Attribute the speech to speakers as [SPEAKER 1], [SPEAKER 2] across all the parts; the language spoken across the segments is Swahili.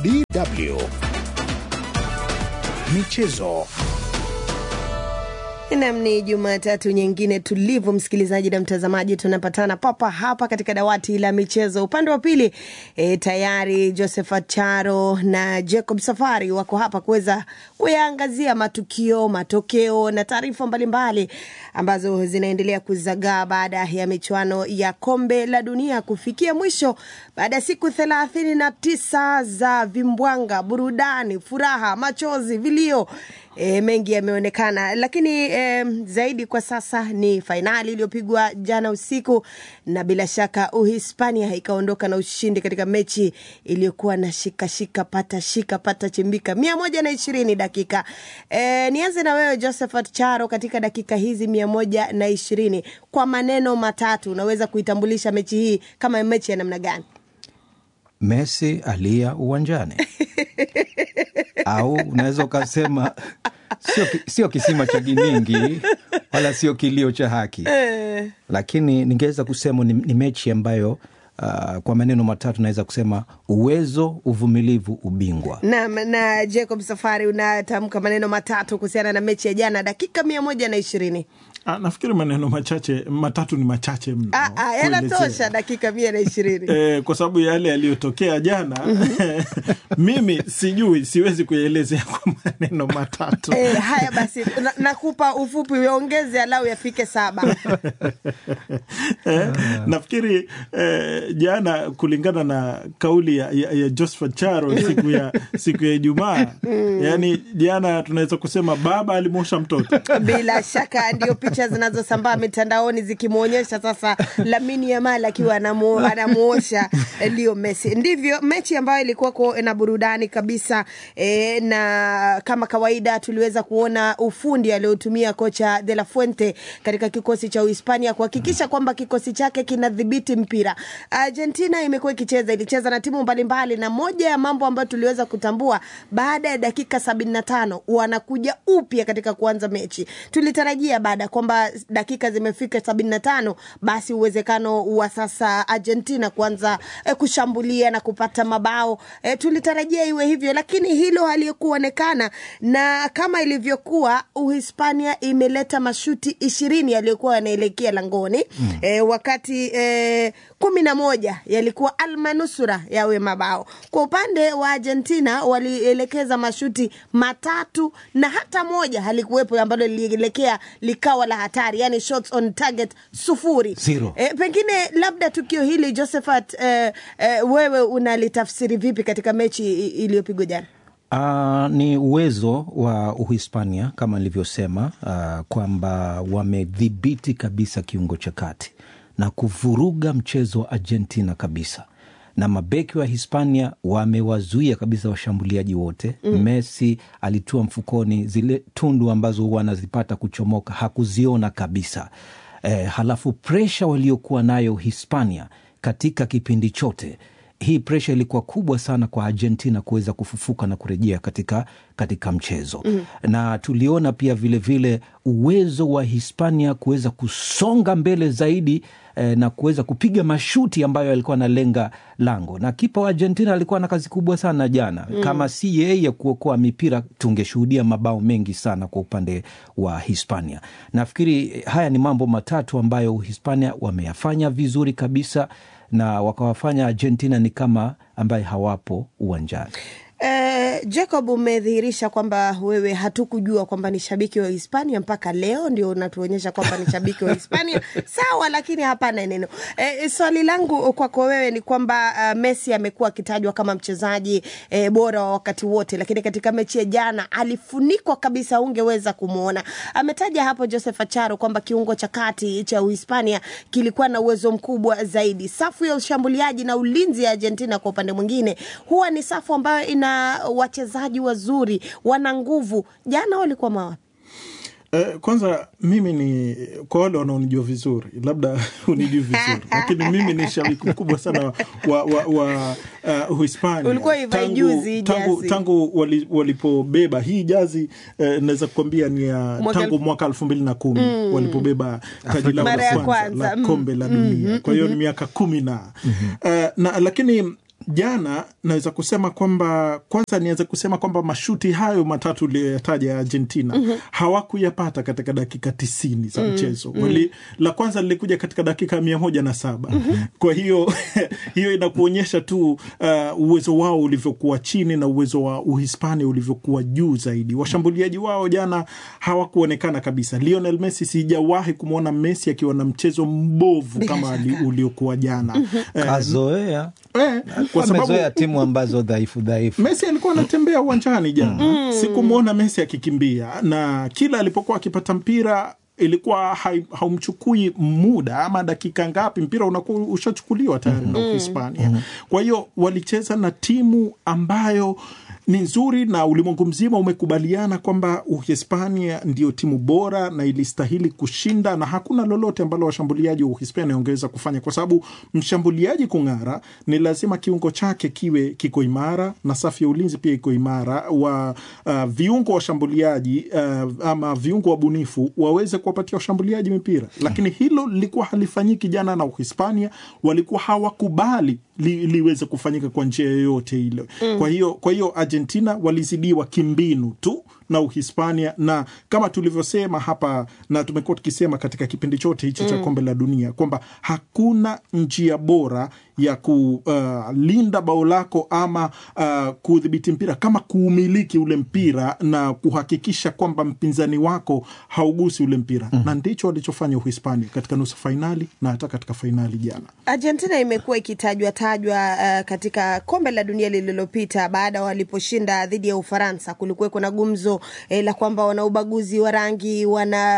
[SPEAKER 1] DW Michezo.
[SPEAKER 2] Nam, ni Jumatatu nyingine tulivu, msikilizaji na mtazamaji, tunapatana papa hapa katika dawati la michezo. Upande wa pili e, tayari Josephat Charo na Jacob Safari wako hapa kuweza kuyaangazia matukio, matokeo na taarifa mbalimbali ambazo zinaendelea kuzagaa baada ya michuano ya kombe la dunia kufikia mwisho baada ya siku thelathini na tisa za vimbwanga, burudani, furaha, machozi, vilio E, mengi yameonekana, lakini e, zaidi kwa sasa ni fainali iliyopigwa jana usiku, na bila shaka Uhispania ikaondoka na ushindi katika mechi iliyokuwa na shika shika pata shika pata chimbika mia moja na ishirini dakika. E, nianze na wewe Josephat Charo, katika dakika hizi mia moja na ishirini kwa maneno matatu unaweza kuitambulisha mechi hii kama mechi ya namna gani?
[SPEAKER 3] Messi alia uwanjani au unaweza ukasema sio, sio kisima cha giningi wala sio kilio cha haki, lakini ningeweza kusema ni, ni mechi ambayo Uh, kwa maneno matatu naweza kusema uwezo, uvumilivu, ubingwa.
[SPEAKER 2] Naam, na Jacob Safari, unatamka maneno matatu kuhusiana na mechi ya jana, dakika mia moja na ishirini.
[SPEAKER 4] Ah, nafikiri maneno machache matatu ni machache mno
[SPEAKER 2] Ah, ah, yanatosha dakika mia na ishirini.
[SPEAKER 4] Eh, kwa sababu yale yaliyotokea jana mimi sijui, siwezi kuyaelezea kwa maneno matatu.
[SPEAKER 2] Eh, haya basi, na- nakupa ufupi, uongeze alau yafike saba.
[SPEAKER 4] eh, nafikiri eh, jana kulingana na kauli ya, ya, ya Josephat Charo siku ya siku ya Ijumaa yani jana tunaweza kusema baba alimwosha mtoto
[SPEAKER 2] Bila shaka ndio picha zinazosambaa mitandaoni zikimwonyesha sasa Lamine Yamal akiwa anamu- anamuosha Leo Messi. Ndivyo mechi ambayo ilikuwa ko- na burudani kabisa e, na kama kawaida tuliweza kuona ufundi aliotumia kocha De La Fuente katika kikosi cha Uhispania kuhakikisha kwamba kikosi chake kinadhibiti mpira. Argentina imekuwa ikicheza, ilicheza na timu mbalimbali, na moja ya mambo ambayo tuliweza kutambua baada ya dakika sabini na tano wanakuja upya katika kuanza mechi. Tulitarajia baada ya kwamba dakika zimefika sabini na tano basi uwezekano wa sasa Argentina kuanza eh, kushambulia na kupata mabao eh, tulitarajia iwe hivyo, lakini hilo halikuonekana, na kama ilivyokuwa Uhispania imeleta mashuti ishirini yaliyokuwa yanaelekea langoni mm. eh, wakati eh, kumi na moja yalikuwa almanusura yawe mabao. Kwa upande wa Argentina walielekeza mashuti matatu na hata moja halikuwepo ambalo lilielekea likawa la hatari, yani shots on target sufuri
[SPEAKER 3] Zero.
[SPEAKER 2] E, pengine labda tukio hili Josephat, e, e, wewe unalitafsiri vipi katika mechi i- iliyopigwa jana?
[SPEAKER 3] Uh, ni uwezo wa Uhispania kama nilivyosema, uh, kwamba wamedhibiti kabisa kiungo cha kati na kuvuruga mchezo wa Argentina kabisa, na mabeki wa Hispania wamewazuia kabisa washambuliaji wote mm. Messi alitua mfukoni, zile tundu ambazo huwa anazipata kuchomoka hakuziona kabisa. Eh, halafu presha waliokuwa nayo Hispania katika kipindi chote hii presha ilikuwa kubwa sana kwa Argentina kuweza kufufuka na kurejea katika, katika mchezo mm. na tuliona pia vilevile vile uwezo wa Hispania kuweza kusonga mbele zaidi eh, na kuweza kupiga mashuti ambayo alikuwa analenga lango, na kipa wa Argentina alikuwa na kazi kubwa sana jana mm. kama si yeye kuokoa mipira tungeshuhudia mabao mengi sana kwa upande wa Hispania. Nafikiri haya ni mambo matatu ambayo Hispania wameyafanya vizuri kabisa na wakawafanya Argentina ni kama ambaye hawapo uwanjani.
[SPEAKER 2] Eh, Jacob, umedhihirisha kwamba wewe hatukujua kwamba ni shabiki wa Hispania mpaka leo ndio unatuonyesha kwamba ni shabiki wa Hispania. Sawa, lakini hapana neno. Eh, swali langu kwako wewe ni kwamba uh, Messi amekuwa akitajwa kama mchezaji eh, bora wa wakati wote, lakini katika mechi ya jana alifunikwa kabisa, ungeweza kumwona. Ametaja hapo Joseph Acharo kwamba kiungo cha kati cha Uhispania kilikuwa na uwezo mkubwa zaidi. Safu ya ushambuliaji na ulinzi ya Argentina kwa upande mwingine huwa ni safu ambayo ina wachezaji wazuri, wana nguvu. Jana walikuwa mawapi?
[SPEAKER 4] Eh, kwanza mimi ni kwa wale wanaonijua vizuri, labda unijui vizuri, lakini mimi ni shabiki mkubwa sana wa, wa, wa uh, Uhispania.
[SPEAKER 2] Ulikuwa ivai juzi
[SPEAKER 4] tangu,
[SPEAKER 2] jazi.
[SPEAKER 4] tangu wali, walipobeba hii jazi eh, naweza kukwambia ni ya
[SPEAKER 2] Mwaka
[SPEAKER 4] tangu
[SPEAKER 2] elfu-
[SPEAKER 4] mwaka elfu mbili na kumi walipobeba taji lao
[SPEAKER 2] Mara
[SPEAKER 4] la
[SPEAKER 2] ya
[SPEAKER 4] kwanza
[SPEAKER 2] kwanza,
[SPEAKER 4] la
[SPEAKER 2] mm.
[SPEAKER 4] kombe la dunia. Kwa hiyo ni miaka kumi na eh, na lakini jana naweza kusema kwamba kwanza niweze kusema kwamba mashuti hayo matatu uliyoyataja ya Argentina mm-hmm. hawakuyapata katika dakika tisini za mchezo mm-hmm. Wali, la kwanza lilikuja katika dakika mia moja na saba mm-hmm. kwa hiyo hiyo inakuonyesha tu uh, uwezo wao ulivyokuwa chini na uwezo wa Uhispania ulivyokuwa juu zaidi. Washambuliaji wao jana hawakuonekana kabisa. Lionel Messi, sijawahi kumwona Messi akiwa na mchezo mbovu kama ali- uliokuwa jana Eh,
[SPEAKER 3] kazoea
[SPEAKER 4] eh, kwa sababu
[SPEAKER 3] amezoea timu ambazo dhaifu dhaifu
[SPEAKER 4] Messi alikuwa anatembea uwanjani jana, sikumwona Messi akikimbia, na kila alipokuwa akipata mpira ilikuwa hai- haumchukui muda ama dakika ngapi, mpira unakuwa ushachukuliwa tayari na Uhispania. Kwa hiyo walicheza na timu ambayo ni nzuri na ulimwengu mzima umekubaliana kwamba Uhispania ndio timu bora na ilistahili kushinda, na hakuna lolote ambalo washambuliaji wa Uhispania wangeweza kufanya, kwa sababu mshambuliaji kung'ara ni lazima kiungo chake kiwe kiko imara na safu ya ulinzi pia iko imara, wa uh, viungo washambuliaji uh, ama viungo wabunifu waweze kuwapatia washambuliaji mipira, lakini hilo lilikuwa halifanyiki jana, na Uhispania walikuwa hawakubali li, liweze kufanyika kwa njia yoyote ile. Kwa hiyo kwa hiyo Argentina walizidiwa kimbinu tu na Uhispania, na kama tulivyosema hapa na tumekuwa tukisema katika kipindi chote hichi cha kombe la dunia kwamba hakuna njia bora ya kulinda bao lako ama uh, kudhibiti mpira kama kuumiliki ule mpira na kuhakikisha kwamba mpinzani wako haugusi ule mpira na ndicho walichofanya Uhispania katika nusu fainali na hata katika fainali jana.
[SPEAKER 2] Argentina imekuwa ikitajwa tajwa uh, katika kombe la dunia lililopita baada waliposhinda dhidi ya Ufaransa. Kulikuwa kuna gumzo eh, la kwamba wana ubaguzi wa rangi,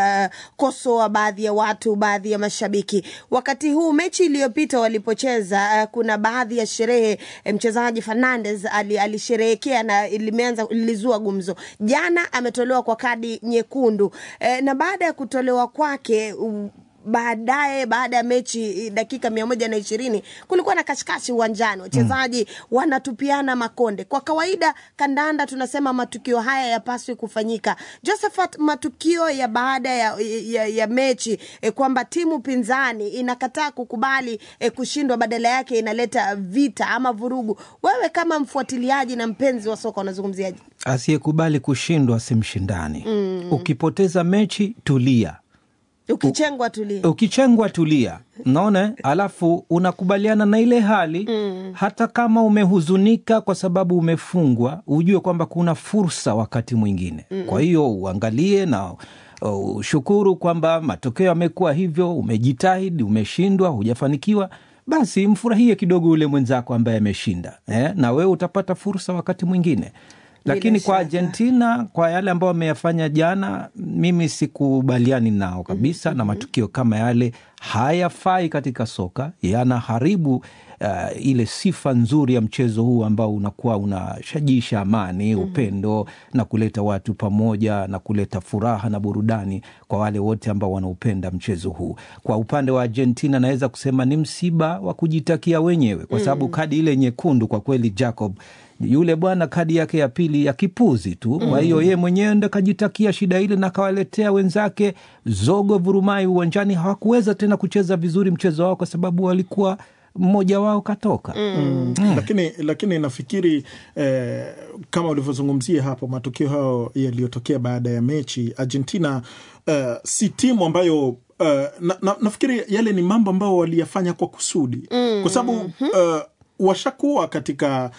[SPEAKER 2] wanakosoa baadhi ya watu, baadhi ya mashabiki. Wakati huu mechi iliyopita walipocheza, uh, kuna baadhi ya sherehe eh, mchezaji Fernandes ali, alisherehekea na limeanza lilizua gumzo. Jana ametolewa kwa kadi nyekundu eh, na baada ya kutolewa kwake u, baadaye baada ya mechi dakika mia moja na ishirini kulikuwa na kashikashi uwanjani, wachezaji wanatupiana makonde. Kwa kawaida kandanda tunasema matukio haya yapaswi kufanyika. Josephat, matukio ya baada ya, ya, ya mechi eh, kwamba timu pinzani inakataa kukubali eh, kushindwa, badala yake inaleta vita ama vurugu. Wewe kama mfuatiliaji na mpenzi wa soka unazungumziaje?
[SPEAKER 3] asiyekubali kushindwa si mshindani ukipoteza mechi tulia
[SPEAKER 2] Ukichengwa tulia.
[SPEAKER 3] ukichengwa tulia naona alafu unakubaliana na ile hali mm. hata kama umehuzunika kwa sababu umefungwa ujue kwamba kuna fursa wakati mwingine mm. kwa hiyo uangalie na uh, ushukuru kwamba matokeo yamekuwa hivyo umejitahidi umeshindwa hujafanikiwa basi mfurahie kidogo ule mwenzako ambaye ameshinda eh? na wewe utapata fursa wakati mwingine lakini kwa
[SPEAKER 2] shaka.
[SPEAKER 3] Argentina kwa yale ambayo wameyafanya jana, mimi sikubaliani nao kabisa na matukio kama yale hayafai katika soka, yanaharibu uh, ile sifa nzuri ya mchezo huu ambao unakuwa unashajisha amani, upendo na kuleta watu pamoja na kuleta furaha na burudani kwa wale wote ambao wanaupenda mchezo huu. Kwa upande wa Argentina, naweza kusema ni msiba wa kujitakia wenyewe, kwa sababu kadi ile nyekundu kwa kweli Jacob yule bwana kadi yake ya pili ya kipuzi tu. Kwa hiyo yeye mwenyewe ndo kajitakia shida ile na kawaletea wenzake zogo vurumai uwanjani. Hawakuweza tena kucheza vizuri mchezo wao kwa sababu walikuwa mmoja wao katoka.
[SPEAKER 4] lakini lakini nafikiri eh, kama ulivyozungumzia hapo matukio hayo yaliyotokea baada ya mechi Argentina eh, si timu ambayo Uh, na, na, nafikiri yale ni mambo ambayo waliyafanya kwa kusudi kwa sababu uh, washakuwa katika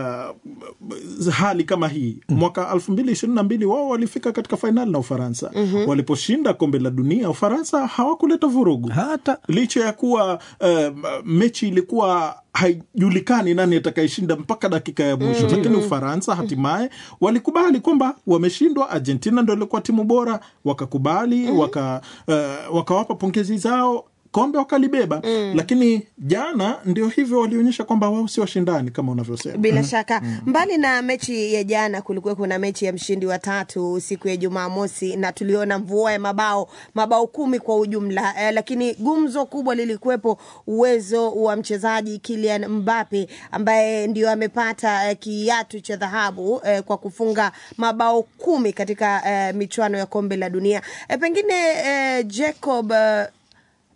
[SPEAKER 4] uh, hali kama hii mwaka elfu mbili ishirini na mbili wao walifika katika fainali na Ufaransa waliposhinda kombe la dunia. Ufaransa hawakuleta vurugu
[SPEAKER 3] Hata
[SPEAKER 4] licha ya kuwa uh, mechi ilikuwa haijulikani nani atakayeshinda mpaka dakika ya mwisho lakini Ufaransa hatimaye walikubali kwamba wameshindwa. Argentina ndo ilikuwa timu bora, wakakubali waka, uh, wakawapa pongezi zao kombe wakalibeba lakini jana ndio hivyo walionyesha kwamba wao si washindani kama unavyosema
[SPEAKER 2] Bila shaka mbali na mechi ya jana, kulikuwa kuna mechi ya mshindi wa tatu siku ya Jumamosi na tuliona mvua ya mabao mabao kumi kwa ujumla eh, lakini gumzo kubwa lilikuwepo uwezo wa mchezaji Kylian Mbappe ambaye ndio amepata eh, kiatu cha dhahabu eh, kwa kufunga mabao kumi katika eh, michuano ya kombe la dunia eh, pengine eh, Jacob eh,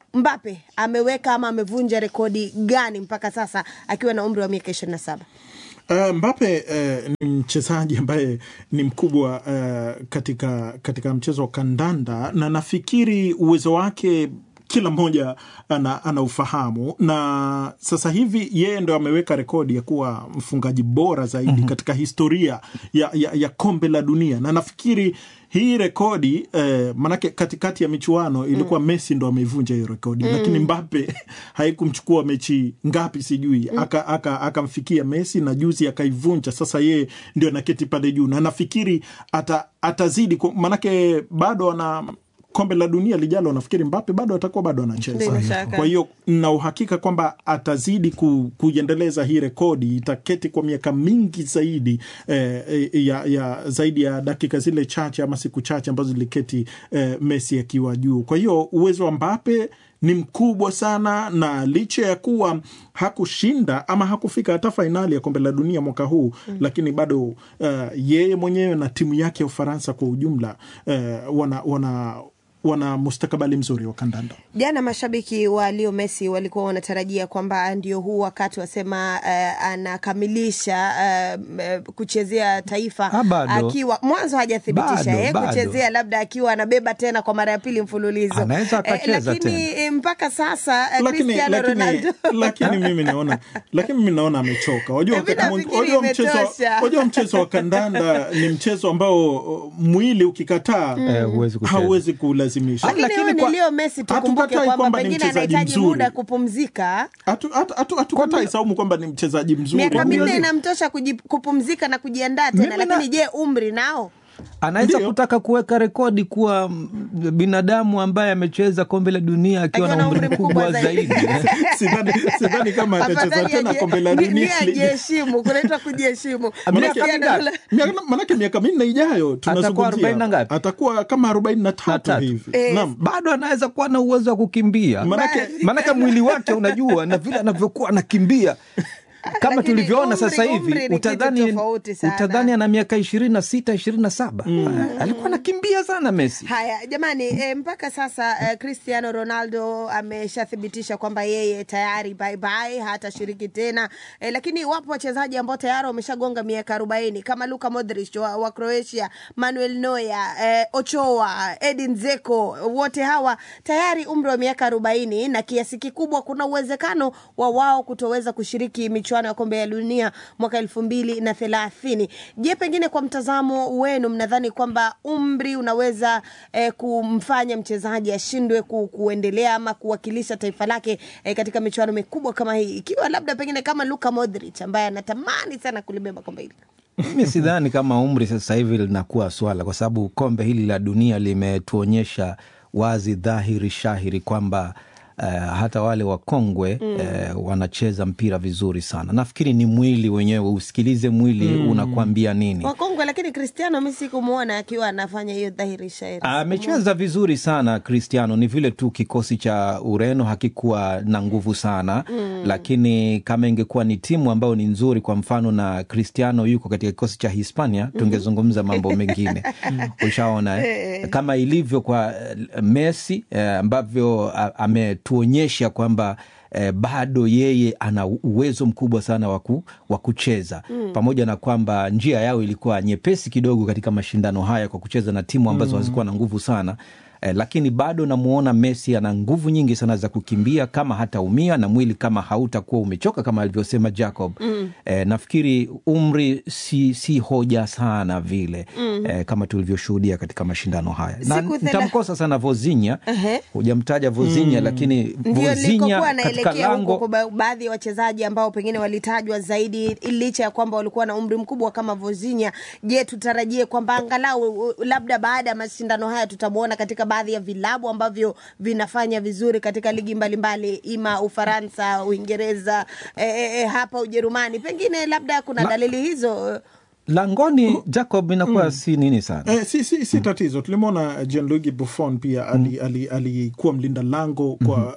[SPEAKER 2] Mbappe ameweka ama amevunja rekodi gani mpaka sasa akiwa na umri wa miaka ishirini na saba?
[SPEAKER 4] Uh, Mbappe uh, ni mchezaji ambaye ni mkubwa uh, katika, katika mchezo wa kandanda na nafikiri uwezo wake kila mmoja ana, ana ufahamu na sasa hivi yeye ndo ameweka rekodi ya kuwa mfungaji bora zaidi mm -hmm. katika historia ya, ya, ya kombe la dunia na nafikiri hii rekodi eh, manake katikati ya michuano ilikuwa mm. Messi ndo ameivunja hiyo rekodi mm. lakini Mbappe haikumchukua mechi ngapi sijui mm. akamfikia aka, aka Messi na juzi akaivunja. Sasa yeye ndio anaketi pale juu na nafikiri ata, atazidi manake bado ana kombe la dunia lijalo, nafikiri Mbappe bado atakuwa bado anacheza. Kwa hiyo na uhakika kwamba atazidi ku, kuiendeleza hii rekodi, itaketi kwa miaka mingi zaidi eh, ya, ya zaidi ya dakika zile chache ama siku chache ambazo ziliketi eh, Messi akiwa juu. Kwa hiyo uwezo wa Mbappe ni mkubwa sana, na licha ya kuwa hakushinda ama hakufika hata fainali ya kombe la dunia mwaka huu mm. lakini bado uh, yeye mwenyewe na timu yake ya Ufaransa kwa ujumla uh, wana, wana wana mustakabali mzuri wa kandanda.
[SPEAKER 2] Jana mashabiki wa Leo Messi walikuwa wanatarajia kwamba ndio huu wakati wasema uh, anakamilisha uh, kuchezea taifa
[SPEAKER 3] Ha,
[SPEAKER 2] akiwa mwanzo hajathibitisha yeye kuchezea, labda akiwa anabeba tena kwa mara ya pili mfululizo,
[SPEAKER 3] anaweza akacheza
[SPEAKER 2] lakini
[SPEAKER 3] tena.
[SPEAKER 2] mpaka sasa uh,
[SPEAKER 4] Lakini,
[SPEAKER 2] Cristiano
[SPEAKER 4] lakini,
[SPEAKER 2] Ronaldo
[SPEAKER 4] lakini mimi naona lakini mimi naona amechoka. Wajua,
[SPEAKER 2] Mimi
[SPEAKER 4] wakati mwing-
[SPEAKER 2] nafikiri
[SPEAKER 4] wajua mchezo,
[SPEAKER 2] imetosha.
[SPEAKER 4] wajua mchezo wa kandanda ni mchezo ambao uh, mwili ukikataa
[SPEAKER 3] Eh, huwezi kucheza.
[SPEAKER 4] hauwezi kuulazimisha.
[SPEAKER 2] lakini
[SPEAKER 3] lakini
[SPEAKER 2] huyu ni
[SPEAKER 3] kwa-
[SPEAKER 2] Leo Messi, tukumbuke
[SPEAKER 4] Hatukatai
[SPEAKER 2] kwamba
[SPEAKER 4] kwamba ni
[SPEAKER 2] pengine
[SPEAKER 4] mchezaji
[SPEAKER 2] anahitaji
[SPEAKER 4] mzuri.
[SPEAKER 2] muda kupumzika.
[SPEAKER 4] Hatu- hatu- hatu- Hatukatai Saumu kwamba ni mchezaji mzuri.
[SPEAKER 2] Miaka minne
[SPEAKER 4] Lazima-
[SPEAKER 2] inamtosha kuji- kupumzika na kujiandaa tena,
[SPEAKER 3] Mimi na-
[SPEAKER 2] lakini je, umri nao
[SPEAKER 3] anaweza
[SPEAKER 4] Ndio.
[SPEAKER 3] kutaka kuweka rekodi kuwa mm, binadamu ambaye amecheza kombe la dunia akiwa na umri mkubwa zaidi.
[SPEAKER 4] sidhani sidhani kama atacheza
[SPEAKER 2] Afadhali
[SPEAKER 4] tena
[SPEAKER 2] aje-
[SPEAKER 4] kombe la
[SPEAKER 2] ni-
[SPEAKER 4] dunia
[SPEAKER 2] ni ajiheshimu, kunaitwa kujiheshimu.
[SPEAKER 3] Miaka
[SPEAKER 2] Cristiano
[SPEAKER 3] mingapi?
[SPEAKER 2] Ronaldo-
[SPEAKER 4] Miaka- manake miaka minne ijayo tunazungumzia
[SPEAKER 3] arobaini na ngapi?
[SPEAKER 4] atakuwa kama arobaini na
[SPEAKER 3] Na
[SPEAKER 4] tatu
[SPEAKER 3] tatu.
[SPEAKER 4] hivi
[SPEAKER 2] Eh.
[SPEAKER 4] naam
[SPEAKER 3] bado anaweza kuwa na uwezo wa kukimbia
[SPEAKER 4] Manake-
[SPEAKER 3] maanake mwili wake unajua na vile anavyokuwa anakimbia kama
[SPEAKER 2] Lakini
[SPEAKER 3] tulivyoona
[SPEAKER 2] umri-
[SPEAKER 3] sasa hivi
[SPEAKER 2] umri ni kitu
[SPEAKER 3] utadhani,
[SPEAKER 2] tofauti sana.
[SPEAKER 3] utadhani ana miaka ishirini na sita ishirini na saba alikuwa anakimbia sana Messi.
[SPEAKER 2] Haya jamani, e, mpaka sasa e, Cristiano Ronaldo ameshathibitisha kwamba yeye tayari bye bye, hatashiriki tena e, lakini wapo wachezaji ambao tayari wameshagonga miaka arobaini kama Luka Modric wa, wa Croatia, Manuel Neuer, e, Ochoa, Edin Dzeko, wote hawa tayari umri wa miaka arobaini na kiasi kikubwa kuna uwezekano wa wao kutoweza kushiriki michuano ya kombe ya dunia mwaka elfu mbili na thelathini. Je, pengine kwa mtazamo wenu mnadhani kwamba umri unaweza eh, kumfanya mchezaji ashindwe ku, kuendelea ama kuwakilisha taifa lake eh, katika michuano mikubwa kama hii, ikiwa labda pengine kama Luka Modric ambaye anatamani sana kulibeba kombe hili?
[SPEAKER 3] Mimi sidhani kama umri sasa hivi linakuwa swala, kwa sababu kombe hili la dunia limetuonyesha wazi dhahiri shahiri kwamba Uh, hata wale wakongwe mm. uh, wanacheza mpira vizuri sana. Nafikiri ni mwili wenyewe, usikilize mwili mm. unakuambia nini.
[SPEAKER 2] Wakongwe, lakini Cristiano mi sikumwona akiwa anafanya hiyo dhahiri shairi.
[SPEAKER 3] Amecheza vizuri sana Cristiano, ni vile tu kikosi cha Ureno hakikuwa na nguvu sana mm. Lakini kama ingekuwa ni timu ambayo ni nzuri, kwa mfano na Cristiano yuko katika kikosi cha Hispania, tungezungumza mambo mengine ushaona eh? Kama ilivyo kwa eh, Messi eh, ambavyo a- ametuonyesha kwamba eh, bado yeye ana uwezo mkubwa sana wa waku, wa kucheza mm. pamoja na kwamba njia yao ilikuwa nyepesi kidogo katika mashindano haya kwa kucheza na timu ambazo mm. hazikuwa na nguvu sana eh, lakini bado namuona Messi ana nguvu nyingi sana za kukimbia kama hataumia na mwili kama hautakuwa umechoka kama alivyosema Jacob mm. eh, nafikiri umri si, si hoja sana vile mm. eh, kama tulivyoshuhudia katika mashindano haya na
[SPEAKER 2] Siku thela-
[SPEAKER 3] nitamkosa sana Vozinha
[SPEAKER 2] Ehe.
[SPEAKER 3] hujamtaja Vozinha lakini
[SPEAKER 2] ndio
[SPEAKER 3] Vozinha
[SPEAKER 2] nilikokuwa
[SPEAKER 3] katika
[SPEAKER 2] naelekea huko
[SPEAKER 3] lango
[SPEAKER 2] kwa ba- baadhi ya wachezaji ambao pengine walitajwa zaidi licha ya kwamba walikuwa na umri mkubwa kama Vozinha. Je, tutarajie kwamba angalau u- labda baada ya mashindano haya tutamwona katika baadhi ya vilabu ambavyo vinafanya vizuri katika ligi mbalimbali ima Ufaransa, Uingereza, e, e, e, hapa Ujerumani, pengine labda kuna
[SPEAKER 3] La-
[SPEAKER 2] dalili hizo.
[SPEAKER 3] langoni Jacob inakuwa si nini sana
[SPEAKER 4] Eh, si, si, si tatizo. Tulimwona Gianluigi Buffon pia alikuwa ali, ali, alikuwa mlinda lango kwa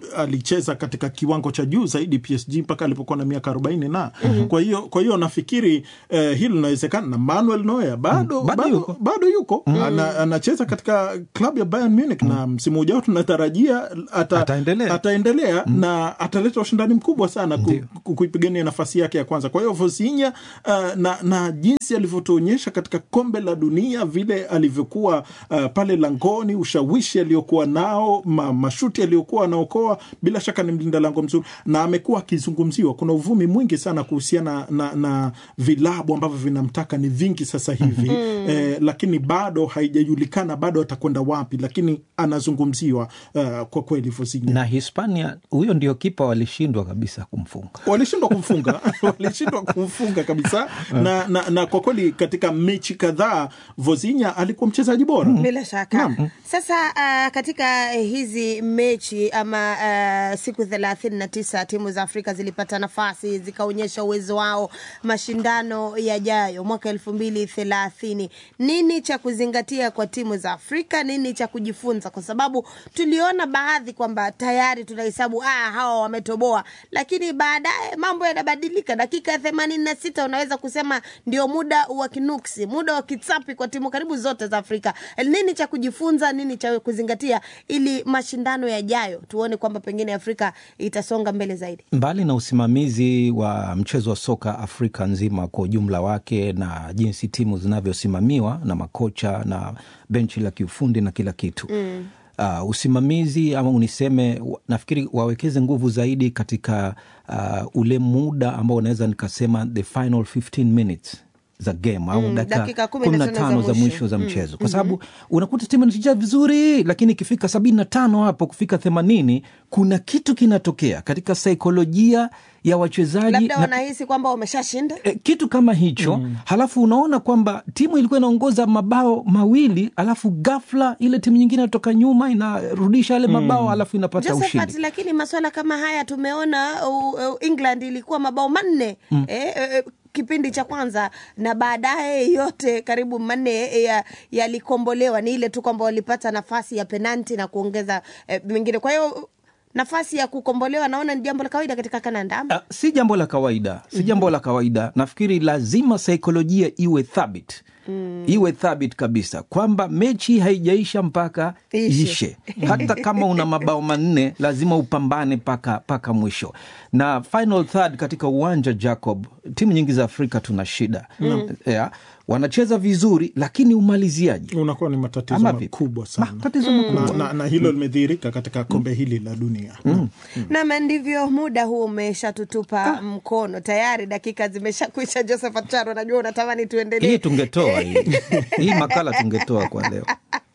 [SPEAKER 4] alicheza katika kiwango cha juu zaidi PSG mpaka alipokuwa na miaka arobaini na kwa hiyo kwa hiyo nafikiri eh, hili linawezekana na Manuel Neuer bado,
[SPEAKER 3] Mm, bado
[SPEAKER 4] bado,
[SPEAKER 3] yuko.
[SPEAKER 4] bado yuko ana, anacheza katika klabu ya Bayern Munich na msimu ujao tunatarajia ata,
[SPEAKER 3] Ataendelea.
[SPEAKER 4] ataendelea na ataleta ushindani mkubwa sana ku, ku, kuipigania nafasi yake ya kwanza. Kwa hiyo Vozinha uh, na, na jinsi alivyotuonyesha katika kombe la dunia vile alivyokuwa uh, pale langoni, ushawishi aliokuwa nao, ma, mashuti aliyokuwa anaokoa, bila shaka ni mlinda lango mzuri na amekuwa akizungumziwa. Kuna uvumi mwingi sana kuhusiana na, na vilabu ambavyo vinamtaka ni vingi sasa hivi eh, lakini bado haijajulikana bado atakwenda wapi, lakini anazungumziwa uh, kwa kweli Vozinha
[SPEAKER 3] na Hispania, huyo ndio kipa walishindwa kabisa kumfunga.
[SPEAKER 4] walishindwa kumfunga walishindwa kumfunga kabisa na, na, na kwa kweli katika mechi kadhaa Vozinha alikuwa mchezaji bora
[SPEAKER 2] bila shaka sasa uh, katika hizi mechi ama uh, siku thelathini na tisa timu za afrika zilipata nafasi zikaonyesha uwezo wao mashindano yajayo mwaka elfu mbili thelathini nini cha kuzingatia kwa timu za afrika nini cha kujifunza kwa sababu tuliona baadhi kwamba tayari tunahesabu ah, hawa wametoboa lakini baadaye mambo yanabadilika dakika ya themanini na sita unaweza kusema ndio muda wa kinuksi muda wa kitsapi kwa timu karibu zote za afrika nini cha kujifunza nini cha kuzingatia ili mashindano yajayo tuone kwamba pengine afrika itasonga mbele zaidi
[SPEAKER 3] Mbali na usimamizi wa mchezo wa soka Afrika nzima kwa ujumla wake na jinsi timu zinavyosimamiwa na makocha na benchi la kiufundi na kila kitu mm. Uh, usimamizi ama uniseme, wa- nafikiri wawekeze nguvu zaidi katika uh, ule muda ambao unaweza nikasema the final 15 minutes za game au
[SPEAKER 2] Mm, dakika
[SPEAKER 3] dakika
[SPEAKER 2] kumi
[SPEAKER 3] kumi
[SPEAKER 2] na
[SPEAKER 3] na
[SPEAKER 2] tano
[SPEAKER 3] tano
[SPEAKER 2] za
[SPEAKER 3] za
[SPEAKER 2] mwisho.
[SPEAKER 3] mwisho za mchezo kwa sababu unakuta timu inacheza vizuri lakini ikifika sabini na tano hapo kufika themanini kuna kitu kinatokea katika saikolojia ya wachezaji
[SPEAKER 2] labda
[SPEAKER 3] na
[SPEAKER 2] wanahisi kwamba wameshashinda
[SPEAKER 3] e, kitu kama hicho mm. Halafu unaona kwamba timu ilikuwa inaongoza mabao mawili, alafu ghafla ile timu nyingine inatoka nyuma inarudisha yale mabao mm. alafu inapata
[SPEAKER 2] Josephat,
[SPEAKER 3] ushindi.
[SPEAKER 2] lakini maswala kama haya tumeona uh, uh, England ilikuwa mabao manne mm. eh, eh, kipindi cha kwanza na baadaye yote karibu manne eh, ya- yalikombolewa. Ni ile tu kwamba walipata nafasi ya penalti na kuongeza eh, mengine. Kwa hiyo nafasi ya kukombolewa naona ni jambo la kawaida katika kananda ama?
[SPEAKER 3] Ah, si jambo la kawaida, si jambo la kawaida. Nafikiri lazima saikolojia iwe thabit mm. iwe thabit kabisa kwamba mechi haijaisha mpaka
[SPEAKER 2] Ishe.
[SPEAKER 3] ishe. Hata kama una mabao manne lazima upambane paka, paka mwisho. Na final third katika uwanja Jacob, timu nyingi za Afrika tuna shida mm. yeah, wanacheza vizuri lakini umaliziaji
[SPEAKER 4] unakuwa ni matatizo
[SPEAKER 3] Ama vipi?
[SPEAKER 4] makubwa sana
[SPEAKER 3] matatizo makubwa
[SPEAKER 4] na, na, na hilo limedhihirika katika kombe hili la dunia
[SPEAKER 2] Nam, ndivyo muda huu umeshatutupa mkono tayari, dakika zimeshakwisha. Josephat Charo, najua unatamani tuendelee.
[SPEAKER 3] hii tungetoa hii hii makala tungetoa kwa leo.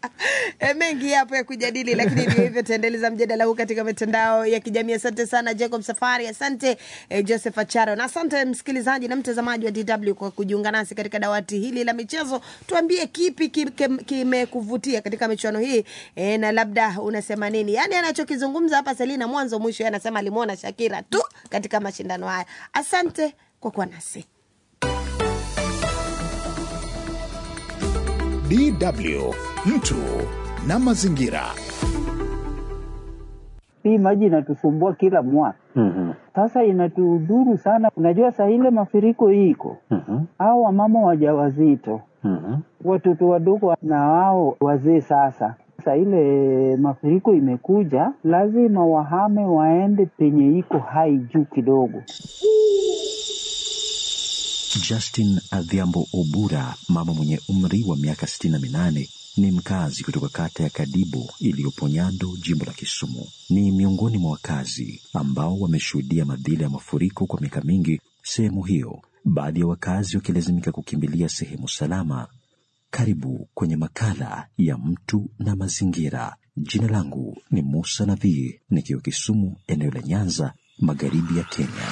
[SPEAKER 2] E, mengi yapo ya kujadili, lakini ndio hivyo, taendeleza mjadala huu katika mitandao ya kijamii. Asante sana Jacob Safari, asante eh, Joseph Acharo, na asante msikilizaji na mtazamaji wa DW kwa kujiunga nasi katika dawati hili la michezo. Tuambie kipi ki- kim- kimekuvutia katika michuano hii e, na labda unasema nini? Yani anachokizungumza hapa Selina mwanzo mwisho, yeye anasema alimwona Shakira tu katika mashindano haya. Asante kwa kuwa nasi.
[SPEAKER 1] DW mtu na mazingira.
[SPEAKER 5] Hii maji inatusumbua kila mwaka. Sasa inatudhuru sana. Unajua saa ile mafuriko iko au wamama wajawazito, watoto wadogo na wao wazee. Sasa saa ile mafuriko imekuja, lazima wahame waende penye iko hai juu kidogo.
[SPEAKER 6] Justin Adhiambo Obura, mama mwenye umri wa miaka 68, ni mkazi kutoka kata ya Kadibo iliyopo Nyando, jimbo la Kisumu. Ni miongoni mwa wakazi ambao wameshuhudia madhila ya mafuriko kwa miaka mingi sehemu hiyo, baadhi ya wakazi wakilazimika kukimbilia sehemu salama. Karibu kwenye makala ya mtu na mazingira. Jina langu ni Musa Nabii, nikiwa Kisumu, eneo la Nyanza, magharibi ya Kenya.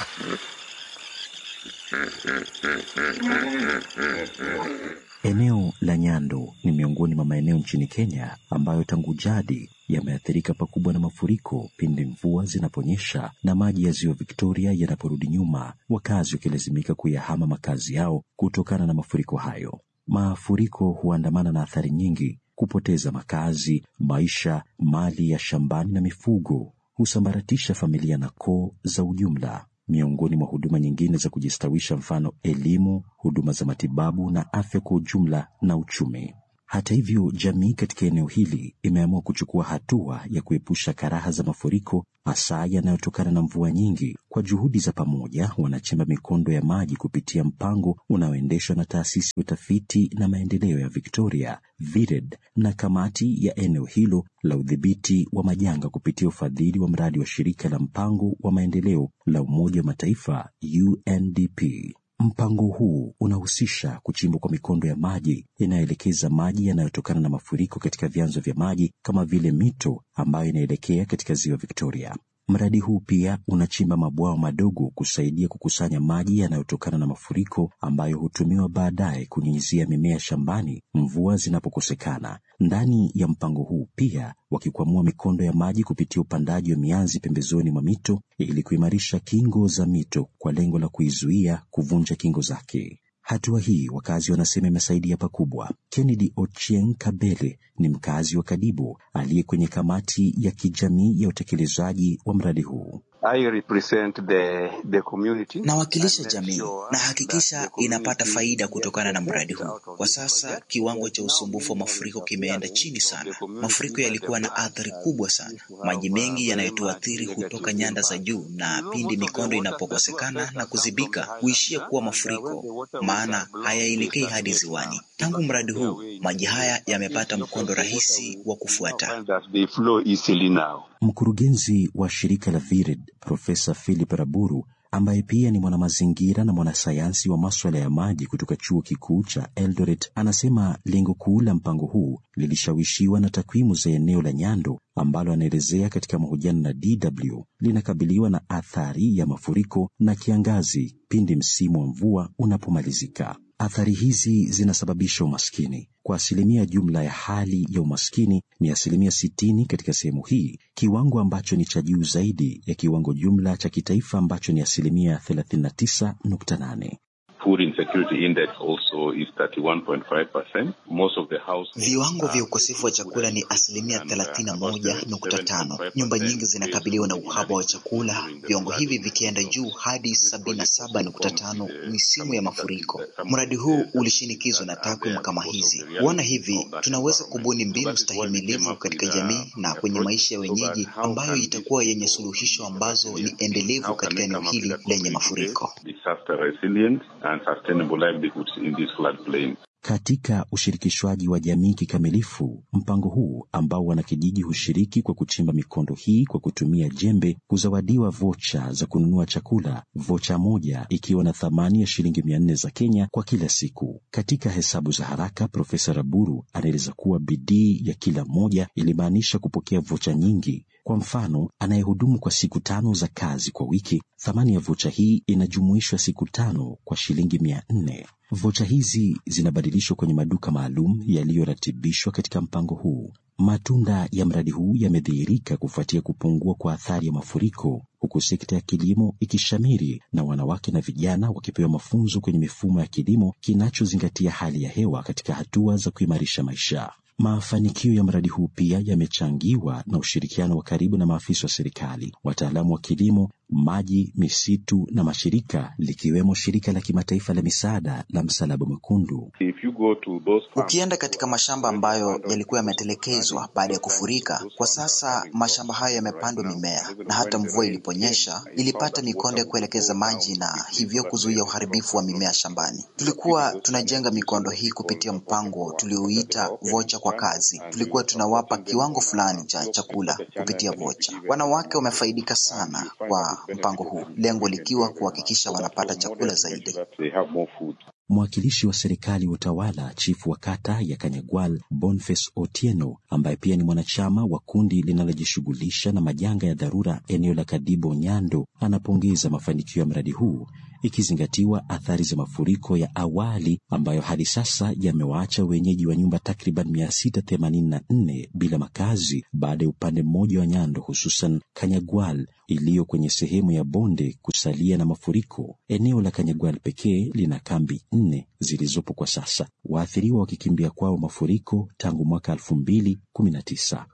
[SPEAKER 6] Eneo la Nyando ni miongoni mwa maeneo nchini Kenya ambayo tangu jadi yameathirika pakubwa na mafuriko pindi mvua zinaponyesha na maji ya ziwa Victoria yanaporudi nyuma, wakazi wakilazimika kuyahama makazi yao kutokana na mafuriko hayo. Mafuriko huandamana na athari nyingi: kupoteza makazi, maisha, mali ya shambani na mifugo, husambaratisha familia na koo za ujumla. Miongoni mwa huduma nyingine za kujistawisha, mfano elimu, huduma za matibabu na afya kwa ujumla na uchumi. Hata hivyo, jamii katika eneo hili imeamua kuchukua hatua ya kuepusha karaha za mafuriko, hasa yanayotokana na mvua nyingi. Kwa juhudi za pamoja, wanachimba mikondo ya maji kupitia mpango unaoendeshwa na taasisi ya utafiti na maendeleo ya Victoria VIRED na kamati ya eneo hilo la udhibiti wa majanga kupitia ufadhili wa mradi wa shirika la mpango wa maendeleo la Umoja wa Mataifa UNDP. Mpango huu unahusisha kuchimbwa kwa mikondo ya maji inayoelekeza maji yanayotokana na mafuriko katika vyanzo vya maji kama vile mito ambayo inaelekea katika ziwa Victoria. Mradi huu pia unachimba mabwawa madogo kusaidia kukusanya maji yanayotokana na mafuriko ambayo hutumiwa baadaye kunyunyizia mimea shambani mvua zinapokosekana. Ndani ya mpango huu pia wakikwamua mikondo ya maji kupitia upandaji wa mianzi pembezoni mwa mito ili kuimarisha kingo za mito kwa lengo la kuizuia kuvunja kingo zake. Hatua hii wakazi wanasema imesaidia pakubwa. Kennedy Ochieng Kabele ni mkazi wa Kadibo aliye kwenye kamati ya kijamii ya utekelezaji wa mradi huu.
[SPEAKER 7] I represent the, the community.
[SPEAKER 8] Nawakilisha jamii na hakikisha inapata faida kutokana na mradi huu. Kwa sasa kiwango cha usumbufu wa mafuriko kimeenda chini sana. Mafuriko yalikuwa na athari kubwa sana. Maji mengi yanayotuathiri hutoka nyanda za juu, na pindi mikondo inapokosekana na kuzibika huishia kuwa mafuriko, maana hayaelekei hadi ziwani. Tangu mradi huu, maji haya yamepata mkondo rahisi wa kufuata.
[SPEAKER 7] They flow easily now.
[SPEAKER 6] Mkurugenzi wa shirika la VIRED Profesa Philip Raburu ambaye pia ni mwanamazingira na mwanasayansi wa maswala ya maji kutoka chuo kikuu cha Eldoret anasema lengo kuu la mpango huu lilishawishiwa na takwimu za eneo la Nyando ambalo anaelezea katika mahojiano na DW linakabiliwa na athari ya mafuriko na kiangazi pindi msimu wa mvua unapomalizika. Athari hizi zinasababisha umaskini. Kwa asilimia jumla ya hali ya umaskini ni asilimia sitini katika sehemu hii, kiwango ambacho ni cha juu zaidi ya kiwango jumla cha kitaifa ambacho ni asilimia 39.8.
[SPEAKER 7] Food insecurity index also is 31.5%. Most of the houses
[SPEAKER 8] Viwango vya ukosefu wa chakula ni asilimia thelathini na moja nukta tano. Nyumba nyingi zinakabiliwa na uhaba wa chakula, viwango hivi vikienda juu hadi sabini na saba nukta tano misimu ya mafuriko. Mradi huu ulishinikizwa na takwimu kama hizi. Kuona hivi, tunaweza kubuni mbinu stahimilivu katika jamii na kwenye maisha ya wenyeji ambayo itakuwa yenye suluhisho ambazo ni endelevu katika eneo hili lenye mafuriko.
[SPEAKER 7] disaster resilient and sustainable livelihoods in these floodplains.
[SPEAKER 6] Katika ushirikishwaji wa jamii kikamilifu, mpango huu ambao wanakijiji hushiriki kwa kuchimba mikondo hii kwa kutumia jembe, huzawadiwa vocha za kununua chakula, vocha moja ikiwa na thamani ya shilingi mia nne za Kenya kwa kila siku. Katika hesabu za haraka, Profesa Raburu anaeleza kuwa bidii ya kila mmoja ilimaanisha kupokea vocha nyingi. Kwa mfano, anayehudumu kwa siku tano za kazi kwa wiki, thamani ya vocha hii inajumuishwa siku tano kwa shilingi mia nne. Vocha hizi zinabadilishwa kwenye maduka maalum yaliyoratibishwa katika mpango huu. Matunda ya mradi huu yamedhihirika kufuatia kupungua kwa athari ya mafuriko, huku sekta ya kilimo ikishamiri na wanawake na vijana wakipewa mafunzo kwenye mifumo ya kilimo kinachozingatia hali ya hewa katika hatua za kuimarisha maisha. Mafanikio ya mradi huu pia yamechangiwa na ushirikiano wa karibu na maafisa wa serikali, wataalamu wa kilimo, maji, misitu na mashirika likiwemo shirika la kimataifa la misaada la Msalaba Mwekundu.
[SPEAKER 7] If you go to those farms,
[SPEAKER 8] Ukienda katika mashamba ambayo yalikuwa yametelekezwa baada ya kufurika, kwa sasa mashamba hayo yamepandwa mimea, na hata mvua iliponyesha ilipata mikondo ya kuelekeza maji na hivyo kuzuia uharibifu wa mimea shambani. Tulikuwa tunajenga mikondo hii kupitia mpango tuliouita vocha kwa kazi. Tulikuwa tunawapa kiwango fulani cha chakula kupitia vocha. Wanawake wamefaidika sana kwa mpango huu, lengo likiwa kuhakikisha wanapata chakula zaidi.
[SPEAKER 7] they have more food.
[SPEAKER 6] Mwakilishi wa serikali wa utawala, chifu wa kata ya Kanyagwal, Boniface Otieno, ambaye pia ni mwanachama wa kundi linalojishughulisha na majanga ya dharura eneo la Kadibo Nyando, anapongeza mafanikio ya mradi huu ikizingatiwa athari za mafuriko ya awali ambayo hadi sasa yamewaacha wenyeji wa nyumba takriban 684 bila makazi baada ya upande mmoja wa Nyando, hususan Kanyagwal iliyo kwenye sehemu ya bonde kusalia na mafuriko. Eneo la Kanyagwal pekee lina kambi nne zilizopo kwa sasa, waathiriwa wakikimbia kwao mafuriko tangu mwaka 2019.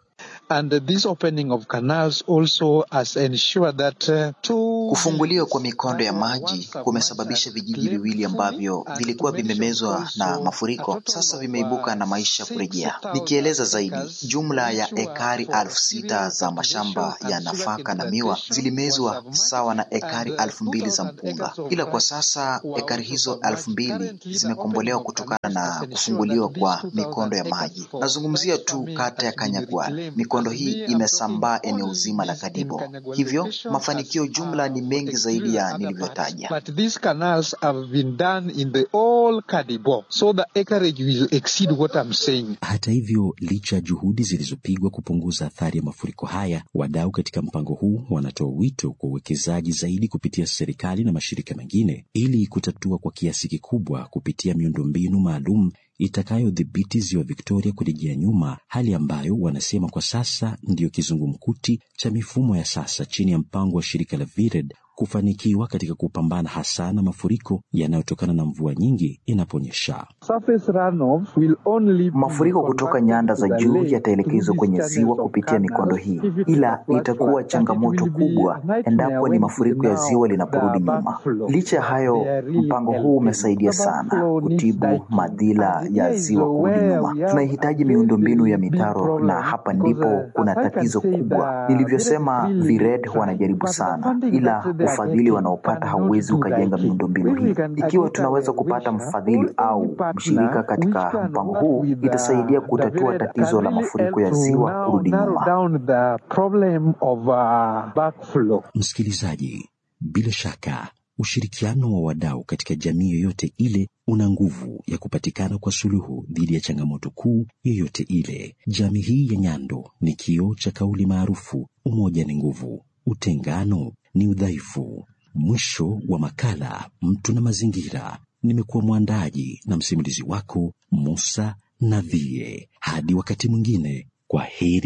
[SPEAKER 9] And this opening of canals also has ensured that uh, two
[SPEAKER 8] Kufunguliwa kwa mikondo ya maji kumesababisha vijiji viwili ambavyo vilikuwa vimemezwa na mafuriko sasa vimeibuka na maisha kurejea. Nikieleza zaidi, jumla ya ekari elfu sita za mashamba ya nafaka na miwa zilimezwa sawa na ekari elfu mbili za mpunga, ila kwa sasa ekari hizo elfu mbili zimekombolewa kutokana na kufunguliwa kwa mikondo ya maji. Nazungumzia tu kata ya Kanyagwal. Mikondo hii imesambaa eneo zima la Kadibo, hivyo mafanikio jumla ni mengi zaidi ya nilivyotaja.
[SPEAKER 9] But these canals have been done in the all Kadibo, so the acreage will exceed what I'm saying.
[SPEAKER 6] Hata hivyo, licha ya juhudi zilizopigwa kupunguza athari ya mafuriko haya, wadau katika mpango huu wanatoa wito kwa uwekezaji zaidi kupitia serikali na mashirika mengine ili kutatua kwa kiasi kikubwa kupitia miundombinu maalum itakayodhibiti ziwa Victoria kurejea nyuma, hali ambayo wanasema kwa sasa ndiyo kizungumkuti cha mifumo ya sasa chini ya mpango wa shirika la VIRED kufanikiwa katika kupambana hasa na mafuriko yanayotokana na mvua nyingi inaponyesha.
[SPEAKER 9] Surface runoff will only be
[SPEAKER 8] Mafuriko kutoka nyanda za
[SPEAKER 9] converted to
[SPEAKER 8] juu
[SPEAKER 9] the lake
[SPEAKER 8] yataelekezwa
[SPEAKER 9] through
[SPEAKER 8] kwenye
[SPEAKER 9] these
[SPEAKER 8] ziwa
[SPEAKER 9] channels of
[SPEAKER 8] kupitia mikondo
[SPEAKER 9] canals.
[SPEAKER 8] hii,
[SPEAKER 9] If it
[SPEAKER 8] ila
[SPEAKER 9] was
[SPEAKER 8] itakuwa
[SPEAKER 9] flat,
[SPEAKER 8] changamoto
[SPEAKER 9] it will be
[SPEAKER 8] kubwa
[SPEAKER 9] a nightmare
[SPEAKER 8] endapo ni
[SPEAKER 9] when
[SPEAKER 8] mafuriko ya
[SPEAKER 9] now
[SPEAKER 8] ziwa linaporudi
[SPEAKER 9] the
[SPEAKER 8] nyuma.
[SPEAKER 9] backflow.
[SPEAKER 8] Licha ya hayo,
[SPEAKER 9] They are really
[SPEAKER 8] mpango huu
[SPEAKER 9] helping.
[SPEAKER 8] umesaidia
[SPEAKER 9] The
[SPEAKER 8] sana
[SPEAKER 9] backflow needs
[SPEAKER 8] kutibu
[SPEAKER 9] diking.
[SPEAKER 8] madhila
[SPEAKER 9] And
[SPEAKER 8] ya
[SPEAKER 9] here is
[SPEAKER 8] ziwa kurudi
[SPEAKER 9] where
[SPEAKER 8] nyuma.
[SPEAKER 9] we have
[SPEAKER 8] Tunahitaji
[SPEAKER 9] a very,
[SPEAKER 8] miundombinu ya
[SPEAKER 9] very big
[SPEAKER 8] mitaro,
[SPEAKER 9] problem
[SPEAKER 8] na hapa
[SPEAKER 9] because,
[SPEAKER 8] ndipo
[SPEAKER 9] uh,
[SPEAKER 8] kuna
[SPEAKER 9] as I can
[SPEAKER 8] tatizo
[SPEAKER 9] say,
[SPEAKER 8] kubwa.
[SPEAKER 9] the
[SPEAKER 8] Nilivyosema,
[SPEAKER 9] VIRED
[SPEAKER 8] VIRED
[SPEAKER 9] really
[SPEAKER 8] wanajaribu
[SPEAKER 9] but the
[SPEAKER 8] sana,
[SPEAKER 9] funding
[SPEAKER 8] ila
[SPEAKER 9] that they are
[SPEAKER 8] ufadhili
[SPEAKER 9] getting
[SPEAKER 8] wanaopata
[SPEAKER 9] cannot
[SPEAKER 8] hauwezi
[SPEAKER 9] do
[SPEAKER 8] ukajenga
[SPEAKER 9] diking.
[SPEAKER 8] miundombinu
[SPEAKER 9] If we
[SPEAKER 8] hii.
[SPEAKER 9] can
[SPEAKER 8] Ikiwa
[SPEAKER 9] identify
[SPEAKER 8] tunaweza kupata
[SPEAKER 9] Wisha
[SPEAKER 8] mfadhili
[SPEAKER 9] or
[SPEAKER 8] au
[SPEAKER 9] any partner
[SPEAKER 8] mshirika
[SPEAKER 9] which
[SPEAKER 8] katika
[SPEAKER 9] can
[SPEAKER 8] mpango
[SPEAKER 9] work
[SPEAKER 8] huu,
[SPEAKER 9] with the,
[SPEAKER 8] itasaidia
[SPEAKER 9] the
[SPEAKER 8] kutatua
[SPEAKER 9] VIRED
[SPEAKER 8] tatizo
[SPEAKER 9] can
[SPEAKER 8] la
[SPEAKER 9] really
[SPEAKER 8] mafuriko
[SPEAKER 9] help
[SPEAKER 8] ya
[SPEAKER 9] to
[SPEAKER 8] ziwa
[SPEAKER 9] now
[SPEAKER 8] kurudi
[SPEAKER 9] narrow
[SPEAKER 8] nyuma.
[SPEAKER 9] down the problem of uh, backflow.
[SPEAKER 6] Msikilizaji, bila shaka ushirikiano wa wadau katika jamii yoyote ile una nguvu ya kupatikana kwa suluhu dhidi ya changamoto kuu yoyote ile. Jamii hii ya Nyando ni kioo cha kauli maarufu, umoja ni nguvu, utengano ni udhaifu. Mwisho wa makala Mtu na Mazingira. Nimekuwa mwandaji na msimulizi wako Musa Navie. Hadi wakati mwingine, kwa heri.